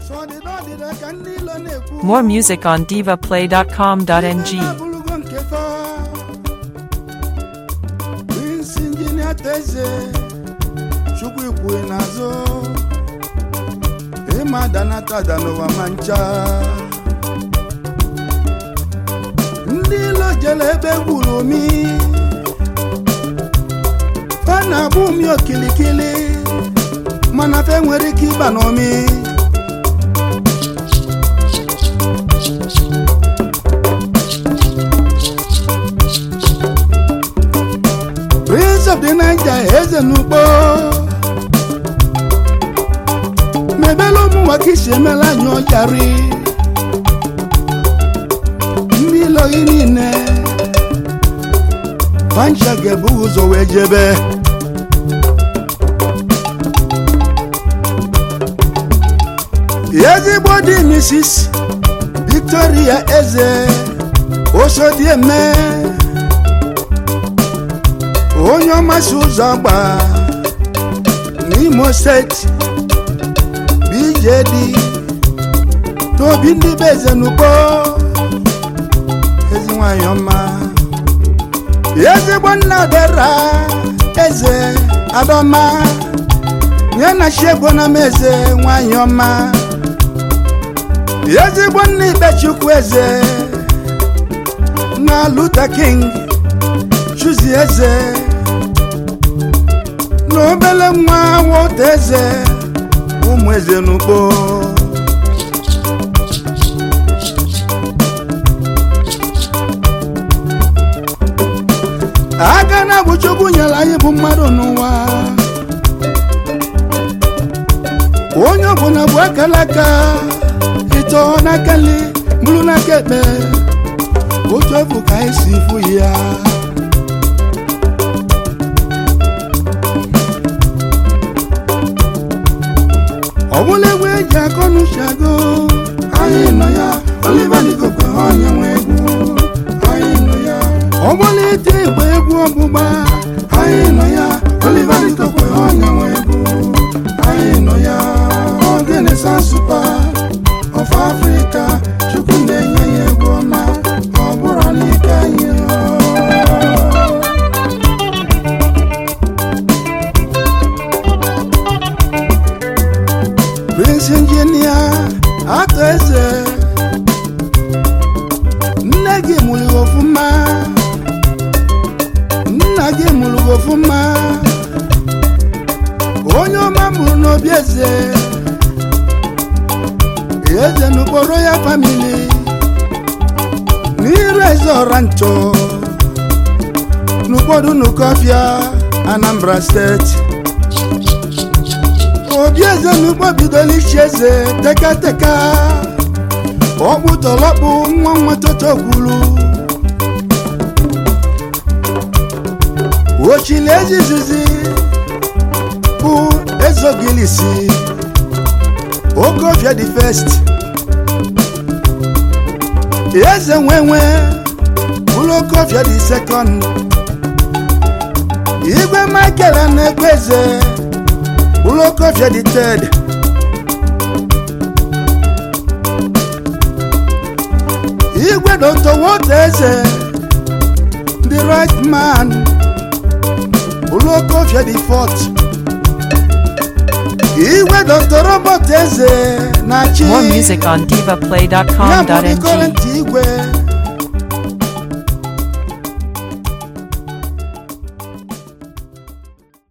ọdịda ọdịda ka ndị ilo na-ekwu More music on divaplay.com.ng. abụrụgo nke fa Prince Injinia Teze Chukwu ikwue n'azụ ịma danata n'ụwa ma ncha ndị ilo jere ebe gburu omi fa na-abụ umi okilikili mana fe nwere ike ịba n'omi Prince of the Niger eze n'ugbo mebela ụmụ nwoke isi emela anyị ọjarị ndị iloyi niile pancha ga-ebu ụzọ wee jebe ezigbo dị Mrs. Victoria eze osodieme onye ọmasị ụzọ agba n'imo steeti bjd n'obi ndị be eze n'ugbo ezi nwanyị ọma ezigbo nna dera eze adọma nye na chiego na m eze nwanyị ọma ezigbo nna ikpechukwu eze na Luther King chuzi eze n'obele nwa nwata eze ụmụ eze n'ugbo aka na bụ chukwu nyere anyị bụ mmadụ n'ụwa onye ọbụla bụ akala aka ịtọ n'aka nri bụrụ n'aka ekpe otu efu ka anyị si fụ ya ọ bụla egwu eji akọ n'uchago anyị nọ ya Oliver Likokwe onye nwe egwu anyị nọ ya ọ bụla ite igba egwu ọgbụgba anyị nọ ya Oliver Likokwe onye nwe egwu anyị nọ ya ogene sansupa of Africa chukwu na-enye ya egwu ọma ọ bụrụ n'ike anyị Prince Injinia atọ eze nne gị mụrụ gị ọfụma nna gị mụrụ gị ọfụma onye ọma mụrụ n'obi eze eze n'ụkpọrọ ya famili n'iru eze ọra nchọ n'ụfọdụ n'ụkọfịa Anambra steeti obi eze n'ugbo bidola ichi eze tekateka ọkpụ tọlọkpụ nwa nwa toto kwuru ochili ezizizi bụ ezogilisi okofia the first eze nwenwe bụrụ okofia the second igwe michael na-ekwe eze Ulokofia the third Igwe Dr. Woteze the right man Ulokofia the fourth Igwe Dr. Robert Eze na chi More music on ya bụ the divaplay.com.ng. current igwe